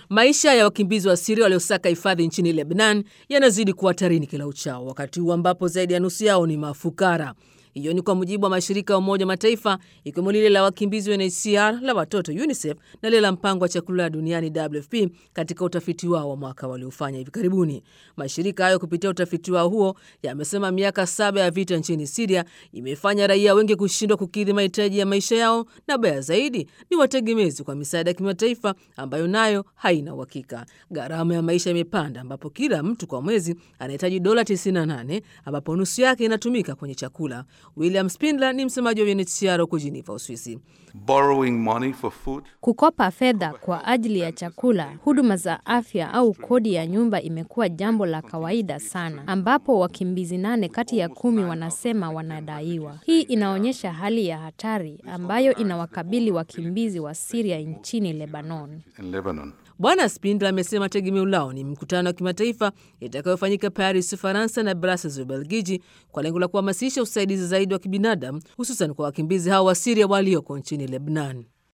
Maisha ya wakimbizi wa Siria waliosaka hifadhi nchini Lebanon yanazidi kuwa hatarini kila uchao, wakati huu ambapo zaidi ya nusu yao ni mafukara. Hiyo ni kwa mujibu wa mashirika ya Umoja Mataifa ikiwemo lile la wakimbizi UNHCR, la watoto UNICEF na lile la mpango wa chakula duniani WFP katika utafiti wao wa mwaka waliofanya hivi karibuni. Mashirika hayo kupitia utafiti wao huo yamesema miaka saba ya vita nchini Siria imefanya raia wengi kushindwa kukidhi mahitaji ya maisha yao, na baya zaidi ni wategemezi kwa misaada ya kimataifa ambayo nayo haina uhakika. Gharama ya maisha imepanda, ambapo kila mtu kwa mwezi anahitaji dola 98 ambapo nusu yake inatumika kwenye chakula. William Spindler ni msemaji wa UNHCR huko Geneva, Uswisi. borrowing money for food. Kukopa fedha kwa ajili ya chakula, huduma za afya au kodi ya nyumba imekuwa jambo la kawaida sana, ambapo wakimbizi nane kati ya kumi wanasema wanadaiwa. Hii inaonyesha hali ya hatari ambayo inawakabili wakimbizi wa Syria nchini Lebanon. in Lebanon. Bwana Spindler amesema tegemeo lao ni mkutano wa kimataifa itakayofanyika Paris, Ufaransa na Brussels, Ubelgiji, kwa lengo la kuhamasisha usaidizi zaidi wa kibinadamu, hususan kwa wakimbizi hao wa Siria walioko nchini Lebanon.